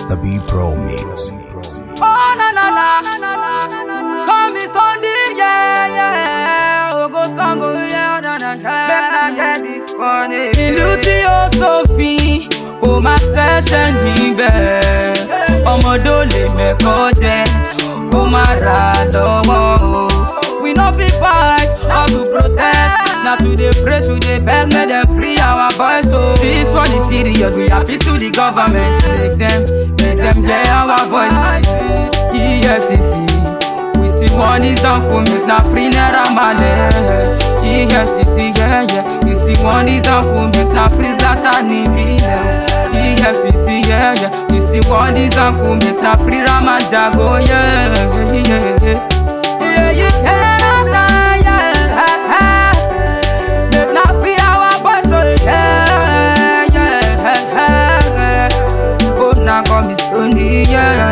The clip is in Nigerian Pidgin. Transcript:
The B Pro Mix. Oh na na na, call me Sunday, yeah yeah. Ogo sango, yeah na na na. Ìlú tí ó sófin kò máa ṣẹ̀ṣẹ̀ níbẹ̀. Ọmọdé ò lè mẹ́kọ́ jẹ kó má ra lọ́wọ́ o. We no fit fight or to protest. Na to dey pray to dey beg make dem free our boys o. This one is serious, we happy to the government. Make dem, make dem hear our voice. EFCC, we still want this uncle make na free naira money. EFCC, yeah yeah, we still want this uncle make na free Zlatan Ibrahimovic. EFCC, yeah yeah, we still want this uncle make na free Ramajago, yeah yeah yeah. yeah. Yeah, you cannot lie, yeah. Make na free our boys, so yeah, yeah, yeah. Oh, now come me Stoney, yeah.